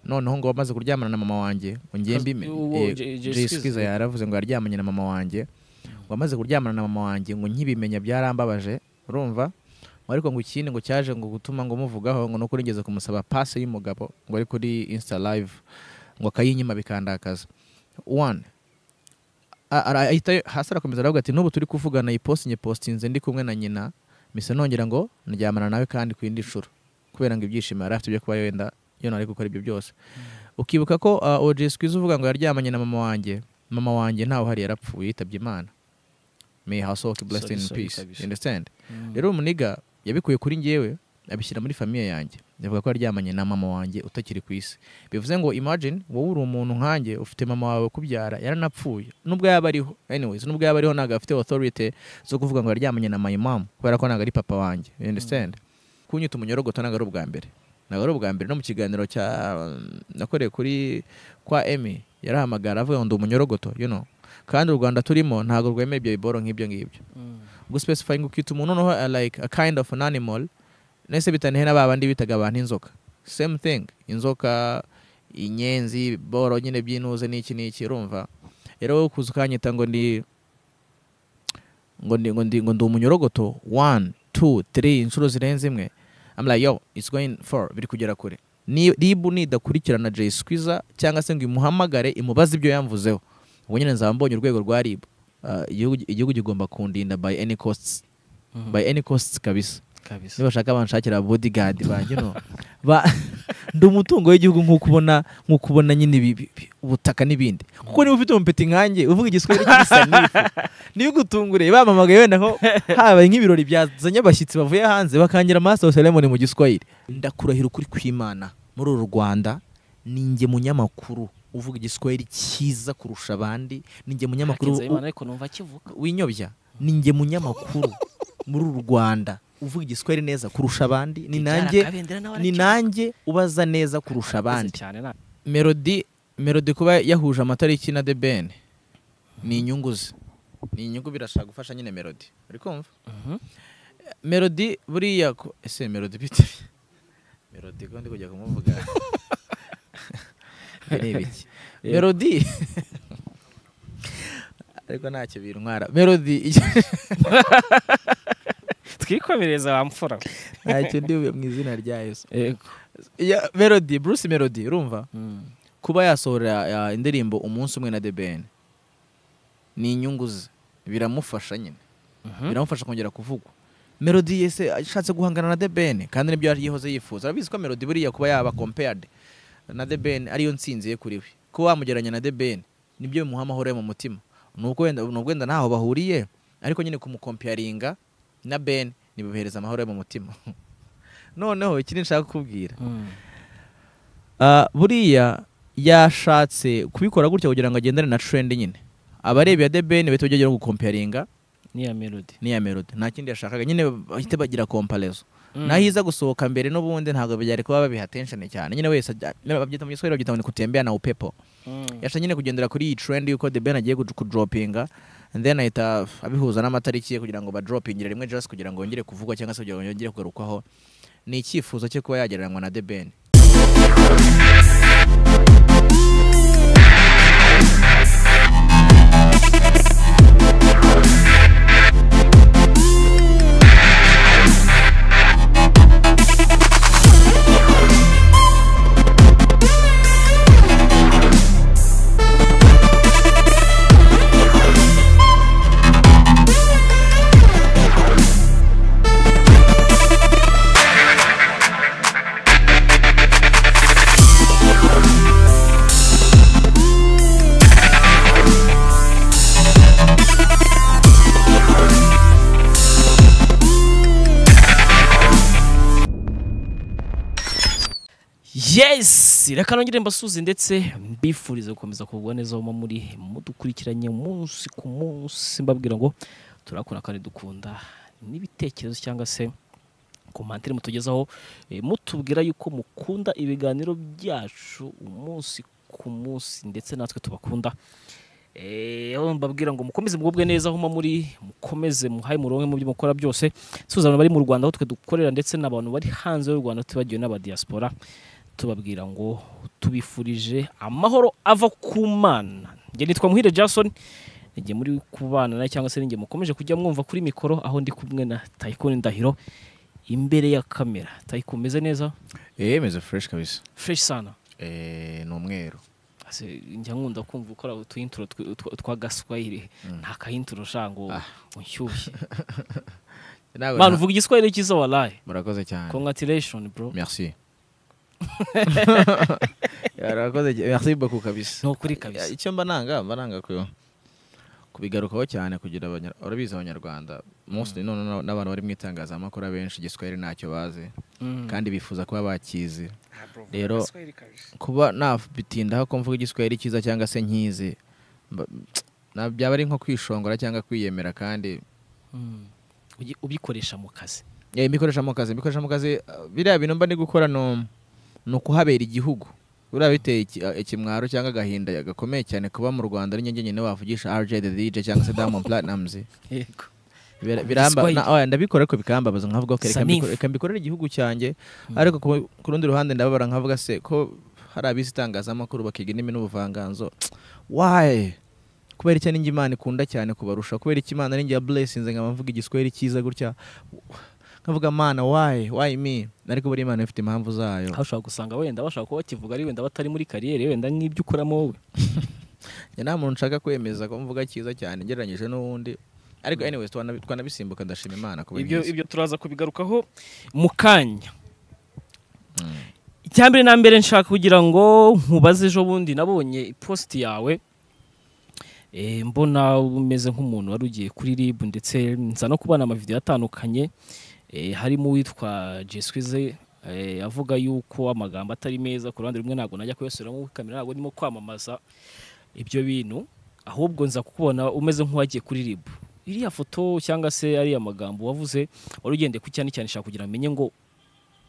noneho ngo wamaze kuryamana na mama wanjye ngo njye mbime Uwo eh, Jay- Jay Jay Skiza. Skiza yaravuze ngo yaryamanye na mama wanjye ngo amaze kuryamana na mama wanjye ngo nkibimenya byarambabaje urumva ngo ariko ngo ikindi ngo cyaje ngo gutuma ngo muvugaho ngo no kuri ngeze kumusaba pase y'umugabo ngo ari kuri insta live ngo akayinyima bikandakaza one a- ara- ahita hasi arakomeza aravuga ati n'ubu turi kuvugana iyi post nyipostinze ndi kumwe na nyina mise nongera ngo ndyamana nawe kandi ku yindi nshuro kubera ngo ibyishimo yari afite byo kuba yenda yona ari gukora ibyo byose ukibuka ko uh, OJ Squeeze uvuga ngo yaryamanye na mama wanjye mama wanjye ntawe uhari yarapfuye yitabye imana may her soul be blessed Sorry, in sorry, peace kabisa. you understand Mm. rero umuniga yabikuye kuri njyewe abishyira muri famiye yanjye yavuga ko yaryamanye na mama wanjye utakiri ku isi bivuze ngo imagine wowe uri umuntu nkanjye ufite mama wawe kubyara yaranapfuye nubwo yaba ariho anyways nubwo yaba ariho ntabwo afite authority zo kuvuga ngo yaryamanye na my mom kubera ko ntabwo ari papa wanjye you understand kunyita umunyorogota ntabwo ari ubwa mbere ntabwo ari ubwa mbere no mu kiganiro cya nakoreye kuri kwa emi yarahamagara avuga ngo ndi umunyorogota you know kandi u rwanda turimo ntabwo rwemera ibyo biboro nk'ibyo ngibyo Mm. guspecifying ukita umuntu noneho uh, like a kind of an animal nese bitanihe na babandi bitaga abantu inzoka same thing inzoka inyenzi boro nyine by'inuze n'iki n'iki urumva rero wowe kuza ukanyita ngo ndi ngo ndi ngo ndi ngo ndi umunyorogoto one two three inshuro zirenze imwe I'm like yo it's going far biri kugera kure Ni- rib nidakurikirana Jay Squeezer cyangwa se ngo imuhamagare imubaze ibyo yamvuzeho ubu nyine nzaba mbonye urwego rwa rib Uh, igihugu igihugu kigomba kundinda by any costs Mhm. by any costs kabisa kabisa nibashaka banshakira bodyguard banjye no ba ndi umutungo w'igihugu nk'uko ubona nk'uko ubona nyine ibi- ibi- ibi- ubutaka n'ibindi kuko niba ufite umupeti nkanjye uvuga igiswahili kibisa n'ifu niba ugutunguriye bamamagaye wenda nko habaye nk'ibirori byazanye abashyitsi bavuye hanze bakangira master of ceremony mu giswahili ndakurahira ukuri kw'imana muri uru rwanda ninjye munyamakuru uvuga igiswahili cyiza kurusha abandi ninjye munyamakuru Hakinze Imana ariko numva kivuga winyobya ninjye munyamakuru muri uru rwanda uvuga igiswahili neza kurusha abandi ni nanjye Kabendera nawe ni arakivuga. nanjye ubaza neza kurusha abandi cyane na melody melody kuba yahuje amatariki na the ben ni inyungu ze ni inyungu birashaka gufasha nyine melody uri kumva Mhm. melody buriya ko- ese melody bite melody ko ndi kujya kumuvuga areba iki Yeah. melody ariko ntacyo bintwara melody twikomereza wa mfura ntacyo ndibuye mu izina rya yesu yego Ya- melody bruce melody urumva kuba yasohora uh, indirimbo umunsi umwe na The Ben ni inyungu ze biramufasha nyine biramufasha kongera kuvugwa melody yese ashatse guhangana na The Ben kandi nibyo yari yihoze yifuza arabizi ko melody buriya kuba yaba compared na The Ben ariyo nsinzi ye kuri we kuba wamugereranya na The Ben nibyo bimuha amahoro yo mu mutima nubwo wenda nubwo wenda ntaho bahuriye ariko nyine kumukomparinga na Ben nibimuhereza amahoro yo mu mutima noneho ikindi nshaka kukubwira Ah, buriya yashatse kubikora gutya kugira ngo agendane na trend nyine abareba ya debeni bahita bajya no gukomparinga niya melody n'iya melody nta kindi yashakaga nyine bahita bagira komparezo naho iza gusohoka mbere n'ubundi ntabwo byari kuba babiha tension cyane nyine wese ajya- babyita mu giswahili babyita ngo ni kutembea na upepo yasha nyine kugendera kuri iyi trend yuko The Ben agiye kuj- kudropinga and then ahita abihuza n'amatariki ye kugira ngo badropingire rimwe just kugira ngo yongere kuvugwa cyangwa se kugira ngo yongere kugarukwaho ni icyifuzo cyo kuba yagereranywa na The Ben yes reka nongere mbasuze ndetse mbifurize gukomeza kugubwa neza aho muba muri mudukurikiranye umunsi ku munsi mbabwira ngo turakora kandi dukunda n'ibitekerezo cyangwa se komantere mutugezaho eh, mutubwira yuko mukunda ibiganiro byacu umunsi ku munsi ndetse natwe tubakunda Eh, aho mbabwira ngo mukomeze mugubwe neza aho muba muri mukomeze muhaye muronke mu byo mukora byose suza abantu bari mu Rwanda aho twe dukorera ndetse n'abantu bari hanze y'u Rwanda tubagiwe n'aba diaspora tubabwira ngo tubifurije amahoro ava ku mana njye nitwa muhire jason njye muri kubana nawe cyangwa se ninjye mukomeje kujya mwumva kuri mikoro aho ndi kumwe na tayikoni ndahiro imbere ya kamera tayiko umeze neza eee meze fureshi kabisa fresh sana eee ni umweru Ase, njya nkunda kumva ukora utuyinturo twa gaswahili nta kahinturo shango Ah. unshyushye Ntabwo- mani uvuga igiswahili cyiza waraye murakoze cyane congraturation bro merci murakoze cyane merci beaucoup kabisa ni ukuri kabisa Ya, icyo mba nanga mba nanga ku- kubigarukaho cyane kugira abanya- urabizi abanyarwanda munsi none na- n'abantu bari mu itangazamakuru abenshi igiswahili ntacyo bazi Mm. kandi bifuza kuba bakizi rero kuba nabitindaho ko mvuga igiswahili cyiza cyangwa se nkizi mba- na- byaba ari nko kwishongora cyangwa kwiyemera kandi Mm. Ugi- ubikoresha mu kazi Ya, imikoresha mu kazi imikoresha mu kazi uh, biriya bintu mba ndi gukora no ni ukuhabera igihugu buriya biteye iki- uh, ikimwaro cyangwa agahinda gakomeye cyane kuba mu rwanda ari njye nyine wavugisha RJ the DJ cyangwa se Diamond Platnumz yego Bira- Mu biramba Giswahili. na- oya, ndabikora ariko bikambabaza nkavuga ko reka Sanif. mbikore- reka mbikorere igihugu cyanjye Mm. ariko ku- ku rundi ruhande ndababara nkavuga se ko hari abizi itangazamakuru bakiga indimi n'ubuvanganzo waye kubera iki ninjye imana ikunda cyane kubarusha kubera iki imana ninjye yaburesinze nkaba mvuga igiswahili cyiza gutya nkavuga mana waye waye mi ariko buriya imana ifite impamvu zayo aho ushobora gusanga wenda bashaka kuba bakivuga ari wenda batari muri kariyeri wenda nk'ibyo ukoramo wowe njye nta muntu nshaka kwemeza ko mvuga cyiza cyane ngereranyije n'uwundi ariko anyways twana- twanabisimbuka ndashima imana kuba ibyo inkiza. ibyo turaza kubigarukaho mu kanya Mm. icya mbere na mbere nshaka kugira ngo nkubaze ejo bundi nabonye ipositi yawe Eh, mbona umeze nk'umuntu wari ugiye kuri rib ndetse nza no kubona amavidewo atandukanye Eh, harimo uwitwa jeswize avuga yuko amagambo atari meza ku ruhande rumwe ntabwo najya kuyasubiramo muri kamera ntabwo ndimo kwamamaza ibyo bintu ahubwo nza kukubona umeze nk'uwagiye kuri rib iriya foto cyangwa se ariya magambo wavuze wari ugendeye ku cyane cyane nshaka kugira ngo menye ngo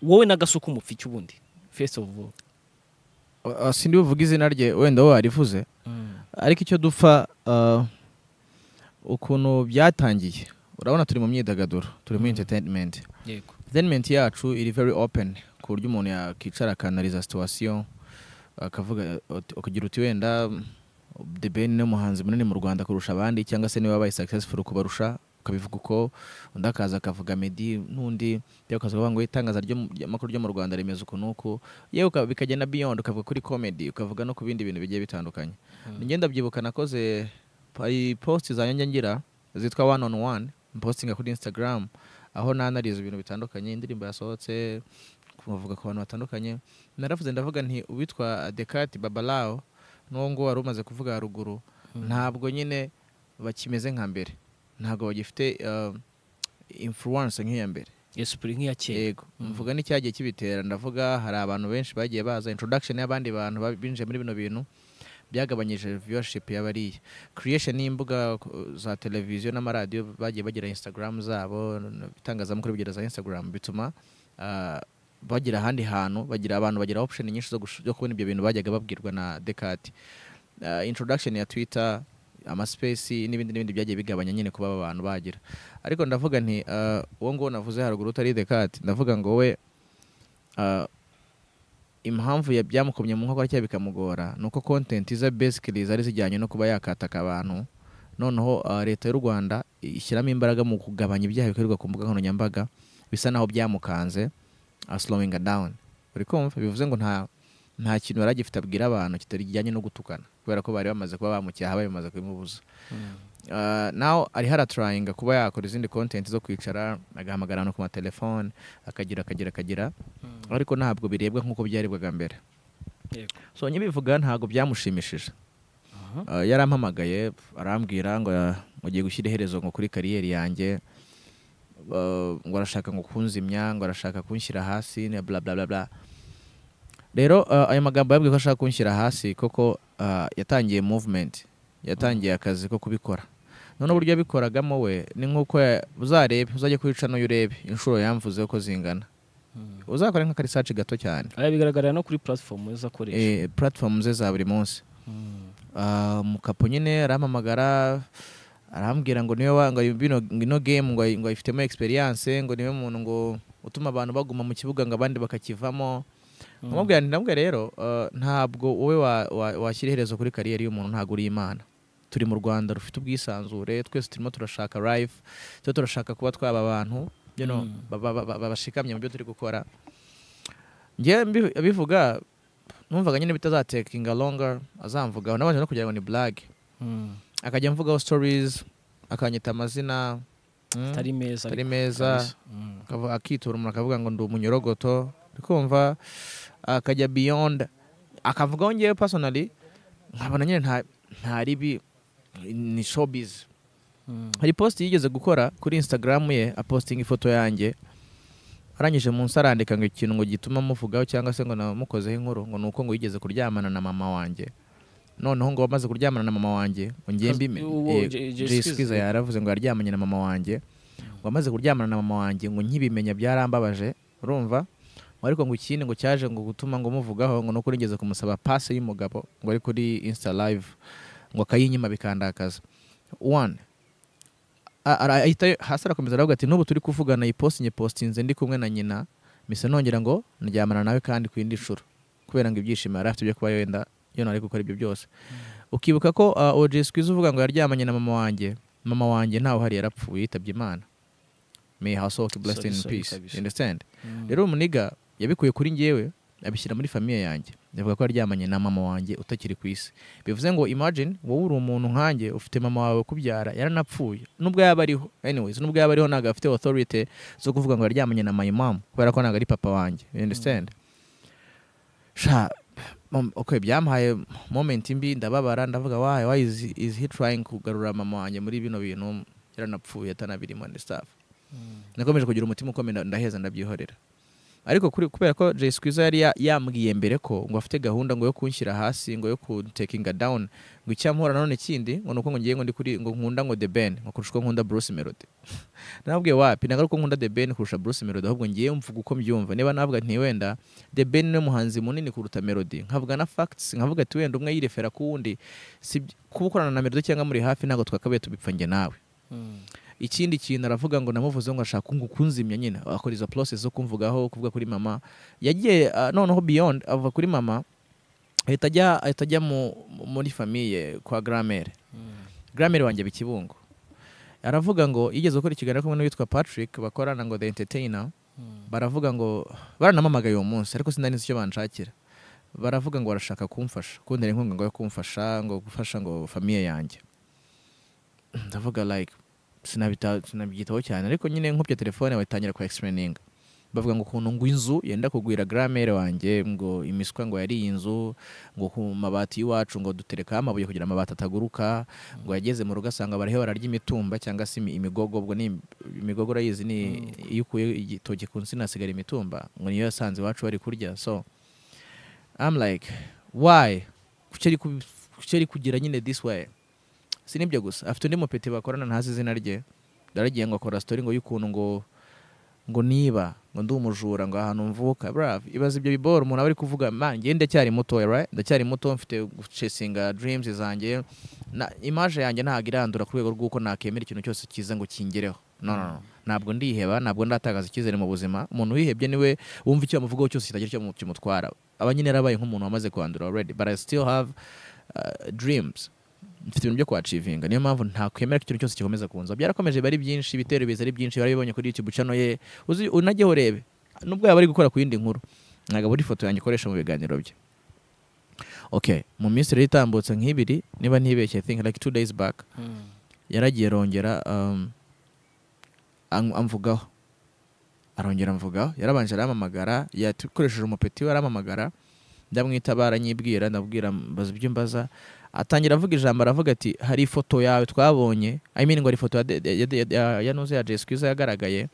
wowe n'agasuku mupfa iki ubundi first of all Uh, sindi buvuga izina rye wenda we warivuze ariko icyo dupfa uh, ukuntu byatangiye urabona turi mu myidagaduro turi muri entertainment yego entertainment yacu iri very open ku buryo umuntu yakicara akanariza situation akavuga uti- ukagira uti wenda The Ben ni umuhanzi munini mu Rwanda kurusha abandi cyangwa se niwe wabaye successful kubarusha ukabivuga uko undi akaza akavuga Meddy n'undi yewe ukaza ukavuga ngo itangaza ry'amakuru ryo mu Rwanda rimeze uku n'uku yewe uka- bikagenda beyond ukavuga kuri comedy ukavuga no ku bindi bintu bigiye bitandukanye Mm. njye ndabyibuka nakoze hari post zanjye njya ngira zitwa one on one mpostinga kuri Instagram aho nanariza ibintu bitandukanye indirimbo yasohotse kuvuga ku bantu batandukanye naravuze ndavuga nti uwitwa Descartes Babalao n'uwo nguwo wari umaze kuvuga haruguru ntabwo nyine bakimeze nka mbere ntabwo bagifite uh, influence nk'iya mbere yesu puri nk'iya kera yego mvuga n'icyagiye kibitera ndavuga hari abantu benshi bagiye baza introduction y'abandi bantu ba- binjiye muri bino bintu byagabanyije viewership y'abariya creation y'imbuga uh, za televiziyo n'amaradiyo bagiye bagira instagram zabo n- itangazamakuru bigira za instagram bituma uh, bagira ahandi hantu bagira abantu bagira option nyinshi zo gush- zo kubona ibyo bintu bajyaga babwirwa na Descartes uh, introduction ya twitter amaspesi n'ibindi n'ibindi byagiye bigabanya nyine kuba aba bantu bagira ariko ndavuga nti uh, uwo nguwo navuze haruguru utari Descartes ndavuga ngo we uh, impamvu ya- byamukomye mu nkokora cyangwa bikamugora ni uko content ze basically zari zijyanye no kuba yakataka abantu noneho uh, leta y'u rwanda ishyiramo imbaraga mu kugabanya ibyaha bikorerwa ku mbuga nkoranyambaga bisa naho byamukanze uh, slowing her down uri kumva bivuze ngo nta nta kintu yari agifite abwira abantu kitarijyanye no gutukana kubera ko bari bamaze kuba bamucyaha bari bamaze kubimubuza Uh, nawe ariho aratarayinga kuba yakora izindi kontenti zo kwicara agahamagara abantu ku matelefone akagira akagira akagira ariko ntabwo birebwa nk'uko byarebwaga mbere yego so nyibivuga ntabwo byamushimishije Uh, yarampamagaye arambwira ngo ya- ugiye gushyira iherezo ngo kuri kariyeri yanjye Uh, ngo arashaka ngo kunzimya ngo arashaka kunshyira hasi ne bla bla bla bla rero uh, ayo magambo yabwiye ko ashaka kunshyira hasi koko uh, yatangiye movement yatangiye akazi ko kubikora none uburyo yabikoragamo we ni nk'uko ya- uzarebe uzajye kwica n'uyu urebe inshuro yamvuze ko zingana uzakore nk'akarisaci gato cyane aya bigaragarira no kuri platform yo akoresha eh, platform ze za buri munsi Mm. Ah, mukapo nyine arampamagara arambwira ngo niwe wa- ngo bino ino game ngo ngo ayifitemo experience ngo niwe muntu ngo utuma abantu baguma mu kibuga ngo abandi bakakivamo nkamubwira nti nabwo rero eh, ntabwo wowe wa- wa- washyira iherezo kuri kariyeri y'umuntu ntabwo uri imana turi mu rwanda rufite ubwisanzure twese turimo turashaka life twe turashaka kuba twaba abantu you know, Mm. ba- ba- ba- ba- bashikamye mu byo turi gukora njyewe mbi- abivuga numvaga nyine bitazatekinga longer azamvugaho nabanje no kugira ngo ni blague akajya mvugaho stories akanyita amazina mm, atari meza atari ariko meza kabisa. Mm. akava- akitura umuntu akavuga ngo ndi umunyorogoto kumva akajya beyond akavugaho ngewe personally nkabona nyine nta nta ribi ni showbiz Mm. hari post yigeze gukora kuri instagram ye apostinga ifoto yanjye arangije munsi arandika ngo ikintu ngo gituma muvugaho cyangwa se ngo namukozeho inkuru ngo ni uko ngo yigeze kuryamana na mama wanjye noneho ngo wamaze kuryamana na mama wanjye ngo ngiye Kas- mbime uwo eh, Jay- Jay Jay Skiz, Skiza eh. yaravuze ngo yaryamanye na mama wanjye ngo amaze kuryamana na mama wanjye ngo nkibimenya byarambabaje urumva ngo ariko ngo ikindi ngo cyaje ngo gutuma ngo muvugaho ngo no kuri ngeze kumusaba pase y'umugabo ngo ari kuri insta live ngo akayinyima bikandakaza one a- ara- ahita hasi arakomeza aravuga ati n'ubu turi kuvugana iyi post nyipostinze ndi kumwe na nyina mise nongera ngo ndyamana nawe kandi ku yindi nshuro kubera ngo ibyishimo yari afite byo kuba yenda yona ari gukora ibyo byose ukibuka ko uh, OJ Squeeze uvuga ngo yaryamanye na mama wanjye mama wanjye ntawe uhari yarapfuye yitabye imana may her soul be blessed Sorry, in sorry, peace kabisa. you understand Mm. rero umuniga yabikuye kuri njyewe abishyira muri famiye yanjye yavuga ko yaryamanye na mama wanjye utakiri ku isi bivuze ngo imagine wowe uri umuntu nkanjye ufite mama wawe kubyara yaranapfuye nubwo yaba ariho anyways nubwo yaba ariho ntabwo afite authority zo kuvuga ngo yaryamanye na my mom kubera ko ntabwo ari papa wanjye you understand sha mom- okay byampaye moment mbi ndababara ndavuga why why is, is he trying kugarura mama wanjye muri bino bintu yaranapfuye atanabirimo and stuff nakomeje kugira umutima ukomeye ndaheza ndabyihorera ariko kuri- kubera ko Jay Squeezer yari ya- yambwiye mbere ko ngo afite gahunda ngo yo kunshyira hasi ngo yo kuntekinga down ngo icyampora nanone kindi ngo nuko ngo ngiye ngo ndi kuri ngo nkunda ngo The Ben ngo kurusha uko nkunda Bruce Melody nababwiye wapi ntabwo ari uko nkunda The Ben kurusha Bruce Melody ahubwo ngiye mvuga uko mbyumva niba navuga nti wenda The Ben niwe muhanzi munini kuruta Melody nkavuga na facts nkavuga ati wenda umwe yirefera ku wundi si kuba ukorana na Melody cyangwa muri hafi ntabwo twakabaye tubipfa njye nawe Mm. ikindi kintu aravuga ngo namuvuze ngo ashaka ngo kunzimya nyine akora izo process zo kumvugaho kuvuga kuri mama yagiye ah, noneho beyond ava kuri mama ahita ajya ahita ajya mu- mu- muri famiye kwa gramere gramere wanjye bikibungo aravuga ngo yigeze gukora ikiganiro kumwe n'uwitwa Patrick bakorana ngo the entertainer Mm. baravuga ngo baranamamagaye uwo munsi ariko sinanize icyo banshakira baravuga ngo barashaka kumfasha kuntera inkunga ngo yo kumfasha ngo gufasha ngo famiye yanjye ndavuga like sinabita- sinabyitaho cyane ariko nyine nkubye telefone batangira kwa explaininga bavuga ngo ukuntu ngo inzu yenda kugwira gramere wanjye ngo imiswa ngo yari iyi nzu ngo ku mabati y'iwacu ngo duterekaho amabuye kugira amabati ataguruka ngo yageze mu rugo asanga bariho bararya imitumba cyangwa se imi- imigogo ubwo ni imigogo urayizi ni iyo ukuye igitoki ku nsina hasigara imitumba ngo niyo yasanze iwacu bari kurya so I'm like why kuki ari kubi- kuki ari kugira nyine this way si nibyo gusa afite undi mupeti bakorana ntazi izina rye yaragiye ngo akora story ngo y'ukuntu ngo ngo niba ngo ndi umujura ngo ahantu mvuka bravo ibaza ibyo biboro umuntu aba ari kuvuga man njye ndacyari muto right ndacyari muto mfite gucesinga dreams zanjye na image yanjye ntabwo irandura ku rwego rw'uko nakemera ikintu cyose cyiza ngo kingereho no no no ntabwo ndiheba ntabwo ndatakaza icyizere mu buzima umuntu wihebye niwe wumva icyo bamuvugaho cyose kitagira icyo kimutwara aba nyine yarabaye nk'umuntu wamaze kwandura already but I still have uh, dreams mfite ibintu byo kwacivinga niyo mpamvu ntakwemera ko ikintu cyose gikomeza kunza byarakomeje biba ari byinshi ibitero biza ari byinshi barabibonye kuri youtube channel ye uzi unajyeho urebe nubwo yaba ari gukora ku yindi nkuru ntabwo ari ifoto yanjye ikoresha mu biganiro bye okay mu minsi rero itambutse nk'ibiri niba ntibeshye i think like two days back Mm. yaragiye arongera um, an- amvugaho arongera amvugaho yarabanje aramamagara yakoresheje umupeti we aramamagara ndamwitabara nyibwira ndabwira mbaza ibyo mbaza atangira avuga ijambo aravuga ati hari ifoto yawe twabonye I mean ngo hari ifoto ya de- ya de- ya- ya- ya nuze ya Jay Squeezer yagaragaye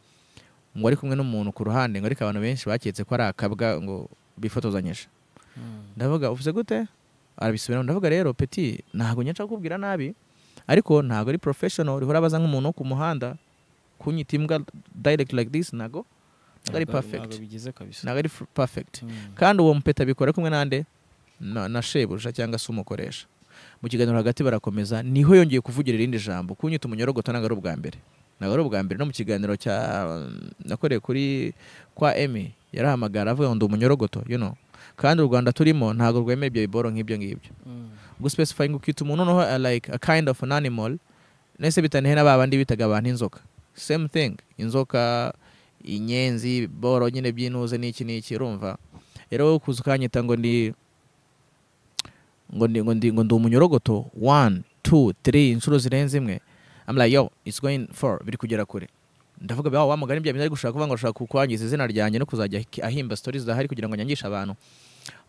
ngo ari kumwe n'umuntu ku ruhande ngo ariko abantu benshi baketse ko ari akabwa ngo bifotozanyije Mm. ndavuga uvuze gute arabisubiramo ndavuga rero peti ntabwo nshaka kukubwira nabi ariko ntabwo ari professional uriho urabaza nk'umuntu wo ku muhanda kunyita imbwa direct like this ntabwo ntabwo ari Ntabwo- perfect ntabwo bigize kabisa ntabwo ari f- perfect Mm. kandi uwo mupeta abikora kumwe n'ande na, na shebuja cyangwa se umukoresha mu kiganiro hagati barakomeza niho yongeye kuvugira irindi jambo kunyita umunyorogoto ntabwo ari ubwa mbere ntabwo ari ubwa mbere no mu kiganiro cya um, nakoreye kuri kwa emi yarahamagara avuga ngo ndi umunyorogoto you know kandi u rwanda turimo ntabwo rwemera ibyo biboro nk'ibyo ngibyo ubwo specifying ukita umuntu noneho uh, like a kind of an animal nese bitanihena ba bandi bitaga abantu inzoka same thing inzoka inyenzi boro nyine byinuze n'iki n'iki urumva rero wowe kuza ukanyita ngo ndi ngo ndi ngo ndi ngo ndi umunyorogoto one two three inshuro zirenze imwe I'm like yo it's going for biri kugera kure ndavuga bawa wa mugani bya ari gushaka kuvuga ngo ashaka kwangiza izina ryanjye no kuzajya ahimba stories zahari kugira ngo nyangishe abantu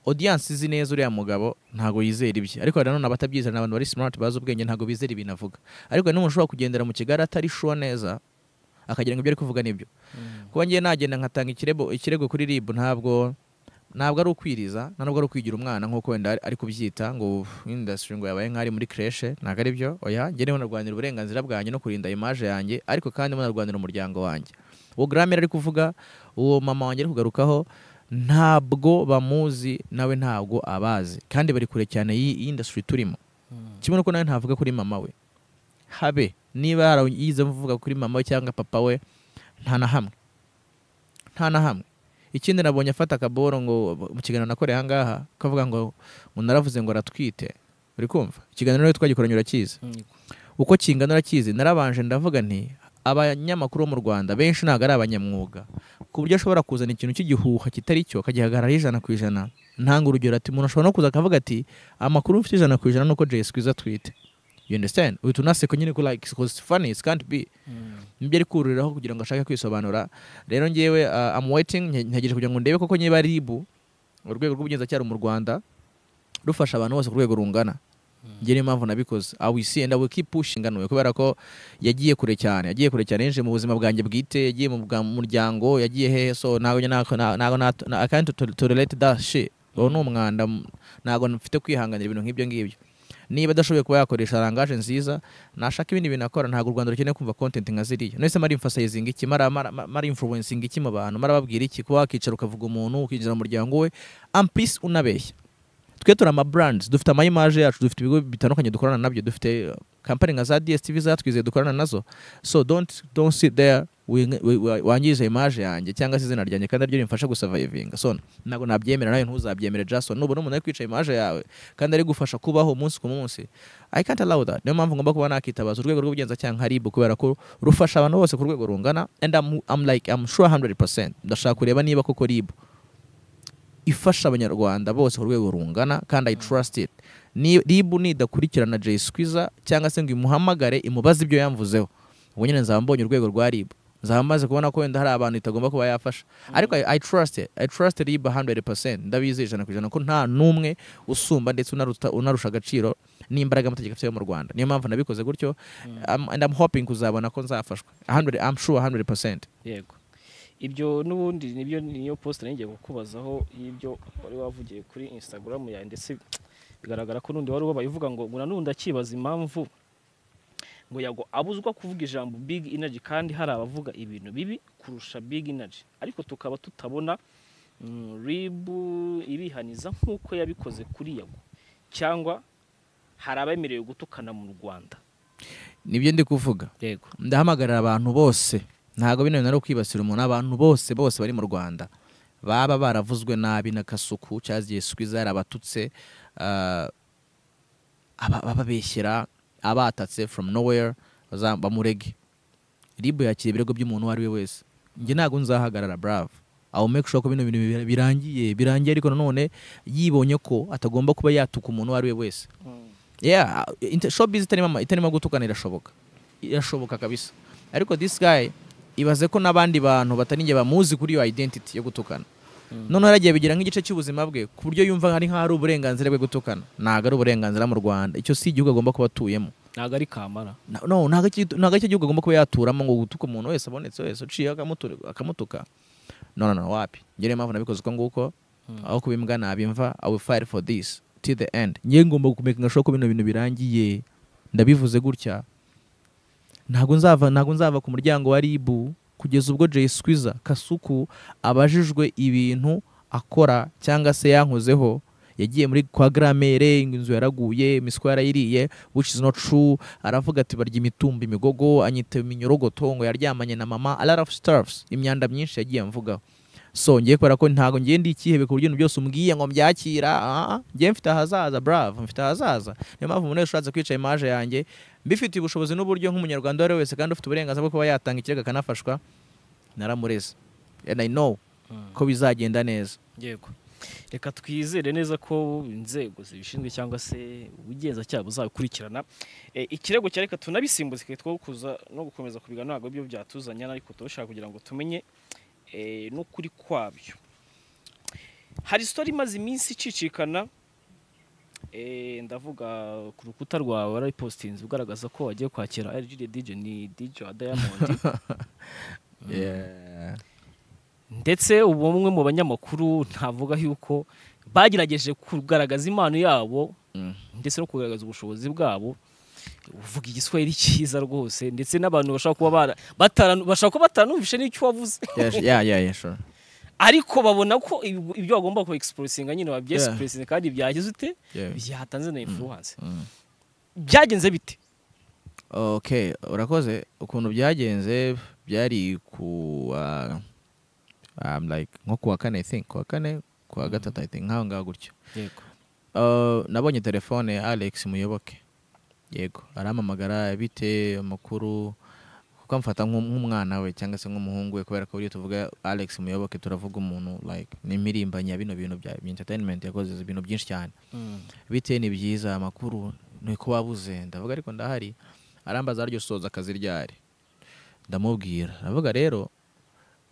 audience izi neza uriya mugabo ntago yizera ibye ariko hari nanone abatabyizera ni abantu bari smart bazi ubwenge ntago bizera ibintu avuga ariko hari n'umuntu ushobora kugendera mu kigari atari sure neza akagira ngo ibyo ari kuvuga nibyo kuba ngiye nagenda nkatanga ikirego ikirego kuri rib ntabwo ntabwo ari ukwiriza ntabwo ari ukwigira umwana nk'uko wenda ari kubyita ngo indasitiri ngo yabaye nk'ari muri kreshe ntabwo ari byo oya njye niho narwanira uburenganzira bwanjye no kurinda imaje yanjye ariko kandi narwanira umuryango wanjye uwo garamera ari kuvuga uwo mama wanjye ari kugarukaho ntabwo bamuzi nawe ntabwo abazi kandi bari kure cyane y'indasitiri turimo kimwe nuko nawe ntavuga kuri mama we habe niba yarayize avuga kuri mama we cyangwa papa we nta na hamwe nta na hamwe ikindi nabonye afata akaboro ngo mu kiganiro nakoreye ahangaha kavuga ngo ngo naravuze ngo aratwite uri kumva ikiganiro rero twagikoranye urakizi uko kingana urakizi narabanje ndavuga nti abanyamakuru bo mu rwanda benshi ntabwo ari abanyamwuga ku buryo ashobora kuzana ikintu cy'igihuha kitari cyo akagihagararaho ijana ku ijana ntanga urugero ati umuntu ashobora no kuza akavuga ati amakuru mfite ijana ku ijana nuko jay skwiza atwite you understand uhita unaseka nyine ko like because funny it can't be nibyo ari kururiraho kugira ngo ashake kwisobanura rero ngewe uh, am waiting ntegereje kugira ngo ndebe koko niba ribu urwego rw'ubugenzacyaha mu rwanda rufasha abantu bose ku rwego rungana njye niyo mpamvu nabikoze i will see and i will keep pushing anuwe kubera ko yagiye kure cyane yagiye kure cyane yinjiye mu buzima bwanjye bwite yagiye mu muryango yagiye hehe so ntabwo ntabwo i can't to relate that shit uwo ni umwanda ntabwo mfite kwihanganira ibintu nk'ibyo ngibyo niba adashoboye kuba yakoresha rangaje nziza nashaka ibindi bintu akora ntabwo u rwanda rukeneye kumva content nka ziriya none se mari emphasizing iki mara mara influencing iki mu bantu marababwira iki kuba wakicara ukavuga umuntu ukinjira mu muryango we am peace unabeshya twe turi ama brands dufite ama image yacu dufite ibigo bitandukanye dukorana nabyo dufite company nka za DSTV zatwizeye dukorana nazo so don't don't sit there wangize image yanjye cyangwa se izina ryanjye kandi aryo rimfasha gusurvivinga so ntabwo nabyemera nawe ntuzabyemere Jason nubona umuntu ari kwica image yawe kandi ari gufasha kubaho umunsi ku munsi I can't allow that niyo mpamvu ngomba kuba nakitabaza urwego rw'ubugenzacyaha nka RIB kubera ko rufasha abantu bose ku rwego rungana and I'm, I'm like I'm sure 100% ndashaka kureba niba koko RIB ifasha abanyarwanda bose ku rwego rungana kandi I trust it RIB nidakurikirana Jay Squeezer cyangwa se ngo imuhamagare imubaze ibyo yamvuzeho ubu nyine nzaba mbonye urwego rwa RIB nzaba maze kubona ko wenda hari abantu itagomba kuba yafasha ariko i trust i trust riba 100% ndabizeye ijana ku ijana ko nta n'umwe usumba ndetse unarusha agaciro n'imbaraga amategeko afite mu rwanda niyo mpamvu nabikoze gutyo and i'm hoping kuzabona ko nzafashwa 100 i'm sure 100% yego ibyo n'ubundi nibyo niyo post ngiye kukubazaho y'ibyo wari wavugiye kuri instagram yawe ndetse bigaragara ko n'undi wari ubaye uvuga ngo ngura n'undi akibaza impamvu ngo yago abuzwa kuvuga ijambo big energy kandi hari abavuga ibintu bibi kurusha big energy ariko tukaba tutabona rib ibihaniza nk'uko yabikoze kuri yago cyangwa hari abemerewe gutukana mu rwanda nibyo ndi kuvuga ndahamagarira abantu bose ntabwo bino bintu ari ukwibasira umuntu abantu bose bose bari mu rwanda baba baravuzwe nabi na kasuku cyangwa igihe swiza yarabatutse ababeshyira abatatse from nowhere bamurege ribu yakira ibirego by'umuntu uwo ari we wese njye ntabwo nzahagarara brave aho make sure ko bino bintu birangiye birangiye ariko nanone yibonye ko atagomba kuba yatuka umuntu uwo ari we wese yeah showbiz itarimo itarimo gutukana irashoboka irashoboka kabisa ariko this guy ibaze ko n'abandi bantu batari njye bamuzi kuri iyo identity yo gutukana noneho yaragiye bigira nk'igice cy'ubuzima bwe ku buryo yumva hari nk'aho ari uburenganzira bwe gutukana ntabwo ari uburenganzira mu rwanda icyo si igihugu agomba kuba atuyemo ntabwo ari kamara ntabwo icyo gihugu agomba kuba yaturamo ngo gutuka umuntu wese abonetse wese uciye akamutuka none no wapi ngewe mpamvu nabikoze uko nguko aho kubimbwa nabimva i will fight for this till the end ngewe ngomba gukomeka ko bino bintu birangiye ndabivuze gutya ntabwo nzava ntabwo nzava ku muryango wa ribu kugeza ubwo Jay Squeezer Kasuku abajijwe ibintu akora cyangwa se yankozeho yagiye muri kwa gramere inzu yaraguye imiswa yarayiriye which is not true aravuga ati barya imitumba imigogo anyita iminyorogoto ngo yaryamanye na mama a lot of stuffs imyanda myinshi yagiye amvugaho so ngiye kubera ko ntabwo ngiye ndi ikihebe ku buryo ibintu byose umbwiye ngo mbyakira ah, ah, ngiye mfite ahazaza bravo mfite ahazaza niyo mpamvu umuntu wese ushatse kwica imaje yanjye mbifitiye ubushobozi n'uburyo nk'umunyarwanda uwo ari we wese kandi ufite uburenganzira bwo kuba yatanga ikirego akanafashwa naramureze and i know ko bizagenda neza yego reka twizere neza ko inzego zibishinzwe cyangwa se ubugenzacyaha buzabikurikirana Eh, ikirego cya reka tunabisimbuze kitwo kuza no gukomeza kubiga ntabwo byo byatuzanya ariko turashaka kugira ngo tumenye eh, n'ukuri kwabyo hari sitori imaze iminsi icicikana eh, ndavuga ku rukuta rwawe warayipositinze ugaragaza ko wagiye kwakira Algeria DJ ni DJ wa Diamond Yeah. ndetse ubu umwe mu banyamakuru ntavuga yuko bagerageje kugaragaza impano yabo Mm. ndetse no kugaragaza ubushobozi bwabo uvuga igiswahili cyiza rwose ndetse n'abantu bashobora kuba bara- batara- bashobora kuba batanumvishe n'icyo wavuze Yes, yeah, yeah, yeah, sure. ariko babona ko ibi- ibyo bagomba ku expressinga nyine babyexpressinga kandi byagize ute Yeah. byatanze na influence Mm. byagenze bite okay urakoze ukuntu byagenze byari ku uh, um, like nko kuwa kane i think kuwa kane kuwa gatatu i think nk'aho ngaho gutyo yego Uh, nabonye telefone ya alex muyoboke yego arampamagara bite amakuru kuko amfata nk'um- nk'umwana we cyangwa se nk'umuhungu we kubera ko iyo tuvuga alex muyoboke turavuga umuntu like ni impirimbanyi ya bino bintu bya entertainment yakoze ibintu byinshi cyane bite ni byiza amakuru nuko wabuze ndavuga ariko ndahari arambaza ryo soza akazi ryari ndamubwira aravuga rero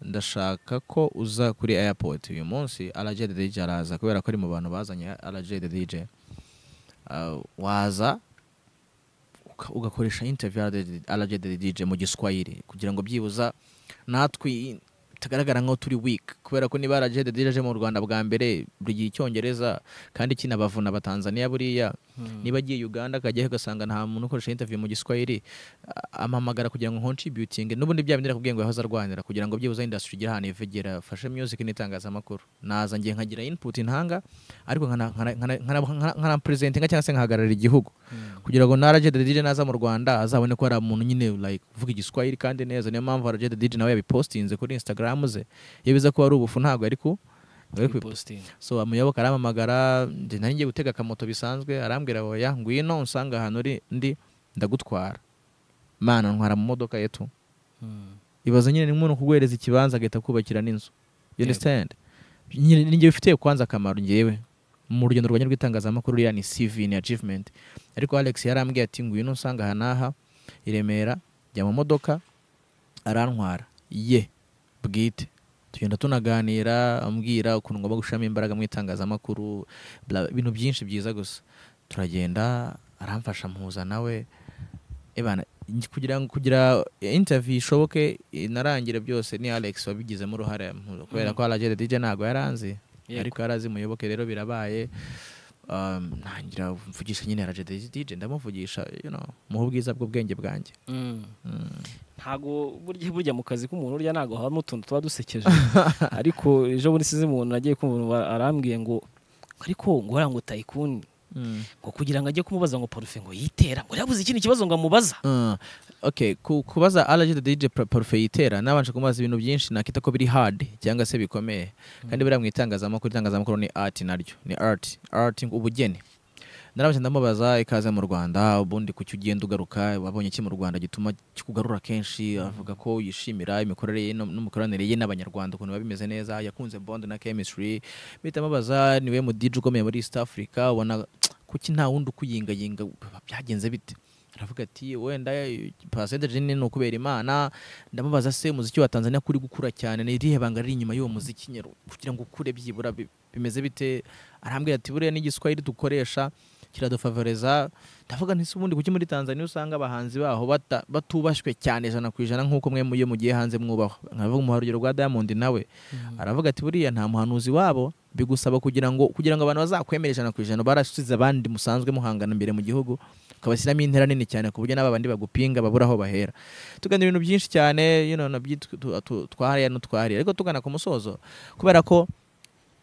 ndashaka ko uza kuri airport uyu munsi RJ the DJ araza kubera ko ari mu bantu bazanye RJ the DJ Ah, waza uka- ugakoresha interview RJ the DJ mu giswahili kugira ngo byibuza natwe tugaragara nk'aho turi weak kubera ko niba RJ the DJ aje mu Rwanda bwa mbere buri gihe icyongereza kandi kinabavuna abatanzaniya buriya niba agiye uganda akajyaho ugasanga nta muntu ukoresha interview mu giswahili a- ampamagara kugira ngo contributing n'ubundi bya bindi nakubwiye ngo yahoze arwanira kugira ngo byibuze industry igire ahantu ivegera fashe music n'itangazamakuru naza ngiye nkagira input intanga ariko nkana- nkana- nkana- nkana- nkanapresentinga cyangwa se nkahagararira igihugu kugira ngo na Rajed Diddy naza mu Rwanda azabone ko hari umuntu nyine like uvuga igiswahili kandi neza niyo mpamvu Rajed Diddy nawe yabipostinze kuri Instagram ze iyo biza ko ari ubufu ntabwo ari ku ari kwi- so amuyoboka arampamagara njye nari ngiye gutega akamoto bisanzwe arambwira oya ngwino unsanga ahantu uri ndi ndagutwara mana ntwara mu modoka yetu ibaza nyine ni umuntu kuguhereza ikibanza agahita kubakira n'inzu you Yego. understand nyine ni njye bifitiye kwanza akamaro njyewe mu rugendo rwanjye rw'itangazamakuru uriya ni CV ni achievement ariko Alex yarambwiye ati ngwino unsanga aha n'aha i Remera jya mu modoka arantwara ye bwite tugenda tunaganira ambwira ukuntu ngomba gushiramo imbaraga mu itangazamakuru bla- ibintu byinshi byiza gusa turagenda aramfasha mpuza nawe ebana nj- kugira ngo kugira interview ishoboke inarangire byose ni Alex wabigizemo uruhare mpuza kubera Mhm. ko Alagede DJ ntago yaranzi ariko yarazi muyoboke rero birabaye um, ntangira mvugisha nyine Alagede DJ ndamuvugisha you know muhe ubwiza bw'ubwenge bwanjye ntago burya burya mu kazi k'umuntu urya ntago habamo utuntu tuba dusekeje ariko ejo bundi size umuntu agiye kumva umuntu wa- arambwiye ngo ariko ngo ngo tayikuni ngo kugira ngo ajye kumubaza ngo parufe ngo yitera ngo yabuze ikindi kibazo ngo amubaza Uh, okay ku, kubaza Alagede DJ pro- parufe yitera nabanje kumubaza ibintu byinshi nakita ko biri hard cyangwa se bikomeye kandi buriya mu itangazamakuru itangazamakuru ni art naryo ni art art ubugeni narabanje ndamubaza ikaze mu Rwanda ubundi kuki ugenda ugaruka wabonye iki mu Rwanda gituma kikugarura kenshi avuga ko yishimira imikorere ye no- n'imikoranire ye n'abanyarwanda ukuntu biba bimeze neza yakunze bond na chemistry bita mubaza niwe mu DJ ukomeye muri East Africa ubona kuki nta wundi ukuyingayinga byagenze bite aravuga ati wenda percentage ni ni ukubera imana ndamubaza se umuziki wa Tanzania kuri gukura cyane ni irihe banga riri inyuma y'uwo muziki nyero kugira ngo ukure byibura bi- bimeze bite arambwira ati buriya n'igiswahili dukoresha kiradufavoriza ndavuga nti se ubundi kuki muri Tanzania usanga abahanzi baho bata- batubashywe cyane ijana ku ijana nk'uko mwe muyo mugiye hanze mwubahwa nkavuga umuha urugero rwa Diamond nawe aravuga ati buriya nta muhanuzi wabo bigusaba kugira ngo kugira ngo abantu bazakwemere ijana ku ijana barasize abandi musanzwe muhangana imbere mu gihugu ukabashyiramo intera nini cyane ku buryo n'aba bandi bagupinga babura aho bahera tugana ibintu byinshi cyane you know, nabyo tu- tu- tu- twahariya n'utwahariya ariko tugana ku musozo kubera ko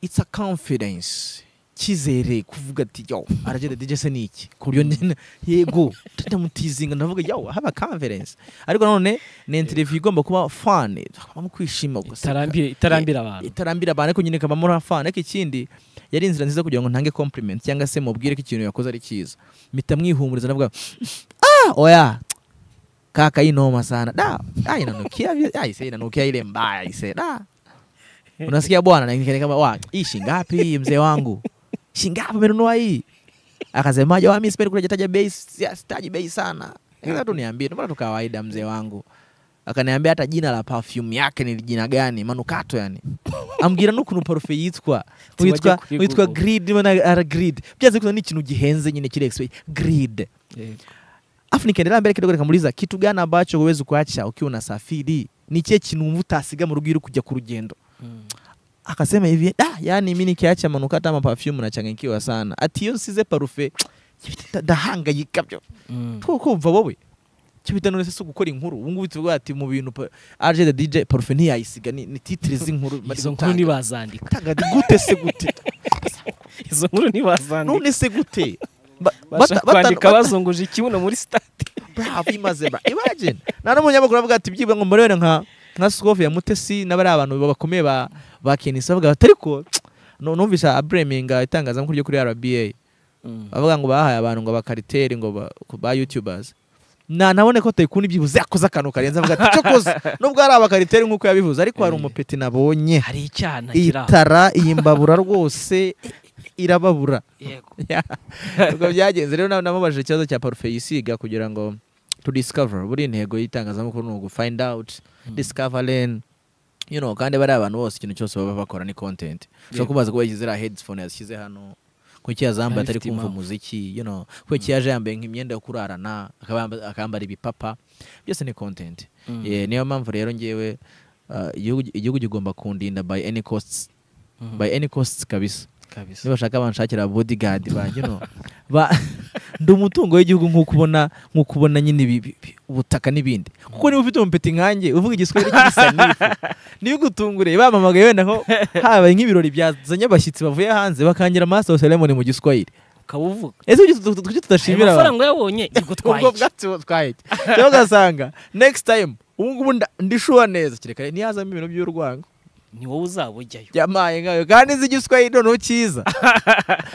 it's a confidence cyizere kuvuga ati yo aragenda DJ se ni iki ku buryo njye na- yego tutamuteasinga ndavuga yo haba conference ariko nanone ni interview igomba kuba fun twakabamo kwishima guseka. itarambira itarambira abantu itarambira abantu ariko nyine ikabamo na fun ariko ikindi yari inzira nziza kugira ngo ntange compliment cyangwa se mubwire ko ikintu yakoze ari cyiza mpita mwihumuriza navuga ah oya kaka hii noma sana da ah inanukia vile- ah ise inanukia ile mbaya ise da unasikia bwana na nikani kama wa hii shingapi hii mzee wangu shingapi umenunua hii akasemaje wa mimi sipendi kutaja bei si- sitaji bei sana nikasema tu niambie ndio maana tu kawaida mzee wangu akaniambia hata jina la perfume yake ni jina gani manukato yani ambwira n'ukuntu parufe yitwa Tiwajya witwa kuri witwa Google. grid maana ara grid byaze kuza ni ikintu gihenze nyine kile expe- grid Yego. afu nikaendelea mbele kidogo nikamuuliza kitu gani ambacho huwezi kuacha ukiwa unasafiri ni kile kinumva utasiga mu rugo iri kujya ku rugendo Mm. akasema hivi da yani mi nikiacha manukato ama perfume nachanganyikiwa sana ati iyo nsize parufe kibita ndahangayika byo Mm. tukumva wowe kibita none se si gukora inkuru ubu ngubu tuvuga ati mu bintu pa- RJ the DJ parufe ntiyayisiga ni, ni titre z'inkuru bari izo nkuru gutanga. ntibazandika Tanga di- gute se gute izo nkuru ntibazandika none se gute Ba- bashaka bata- bata- kwandika bata- bazunguje ikibuno muri sitade bravo imaze bra imagine nta n'umunyamakuru avuga ati byibwe ngo murebe nka nka Scoff ya Mutesi n'abari abantu bakomeye ba ba Kenisi bavuga bati ariko nu- numvise abreminga itangazamakuru ryo kuri RBA bavuga ngo bahaye abantu ngo abakariteri ngo ba, ba YouTubers na nabone ko Tycoon byibuze akoze akantu karenze avuga ati cokoze nubwo hari abakariteri nk'uko yabivuze ariko hari Eh. umupeti nabonye hari icyana iyi kiri aho tara iyi mbabura rwose irababura Yego. Ya. ubwo byagenze rero na- namubajije ikibazo cya parufe yisiga kugira ngo to discover buri intego y'itangazamakuru ni ugu find out discover learn you know kandi bari abantu bose ikintu cyose baba bakora ni content ushobora Yego. kubaza kuba yashyize iriya headphone yashyize hano kuki yazambaye atari Ifite kumva impamvu. umuziki you know kuki yaje yambaye nk'imyenda yo kurarana akaba yamba- akambara ibipapa byose ni content Mm. Eh, niyo mpamvu rero ngewe uh, igihugu- igihugu kigomba kundinda by any costs Mm. by any costs kabisa kabisa nibashaka banshakira bodyguard banjye no ba ndi umutungo w'igihugu nk'uko ubona nk'uko ubona nyine ibi- ibi- ibi- ubutaka n'ibindi kuko niba ufite umupeti nkanjye uvuga igiswahili kibisa n'ifu ntibigutungure bamamagaye wenda nko habaye nk'ibirori byazanye abashyitsi bavuye hanze bakangira master of ceremony mu giswahili ukaba uvuga ese kuki tutu- kuki ayo tudashimira abantu mafaranga uyabonye igutwaye ubwo bwatsi butwaye rero ugasanga next time ubu ngubu nda- ndishuha neza kirekare ntihazamo ibintu by'urwango ni wowe uzabujyayo yamaye nkayo kandi nzi igiswahili noneho cyiza